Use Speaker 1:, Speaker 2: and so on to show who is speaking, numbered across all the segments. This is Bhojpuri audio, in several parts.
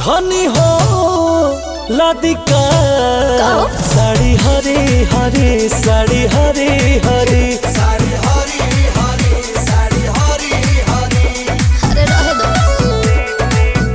Speaker 1: धनी हो लादिका
Speaker 2: कहो।
Speaker 1: साड़ी हरे हरे साड़ी हरे हरे
Speaker 3: साड़ी हरी हरी साड़ी हरी हरी
Speaker 2: अरे रहे दो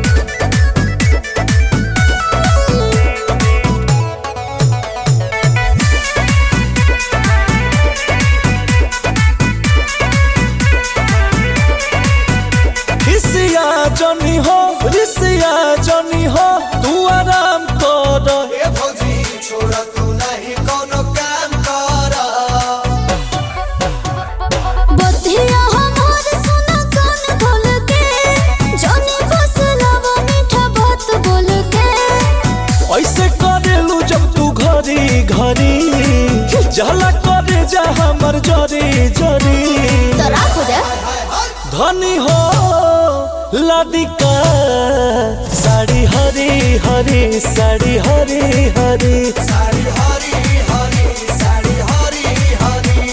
Speaker 1: रिसिया जनी हो रिसिया जनी हो तू आराम कर
Speaker 3: ए भौजी छोड़ तू नहीं कोनो काम कर
Speaker 2: बधिया हमार सुना कान खोल के जानी बस लावा मीठा बात बोल के
Speaker 1: ऐसे करेलू जब तू घरी घरी जला करे जा हमर जरी जरी
Speaker 2: तो राख हो जाए
Speaker 1: धनी हो लादिका साड़ी हरी हरी साड़ी हरी हरी
Speaker 3: साड़ी हरी हरी साड़ी हरी हरी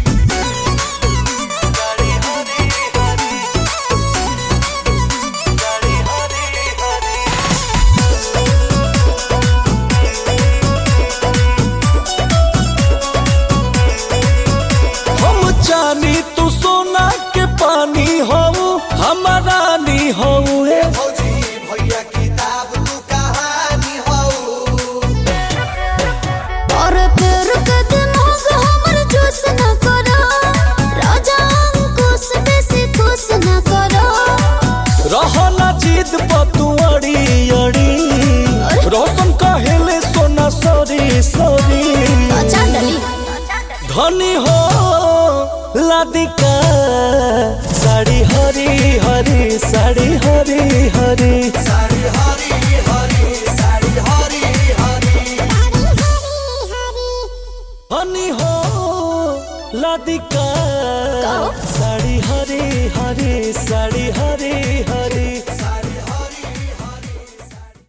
Speaker 1: हम जानी तू सोना के पानी हो हमारा नी हो
Speaker 3: ए भौजी भैया किताब तू कहानी हऊ
Speaker 2: और फिर के दिमाग हमर जोश न करो राजा अंकुश बेसी खुश न करो
Speaker 1: रहना जीत पतू अड़ी अड़ी रोशन कहेले सोना सॉरी सॉरी
Speaker 2: अच्छा डली
Speaker 1: धनी हो लादिका साड़ी हरी हरी साड़ी हरी हरी
Speaker 3: साड़ी हरी हरी साड़ी हरी हरी
Speaker 1: धनी हो लादिका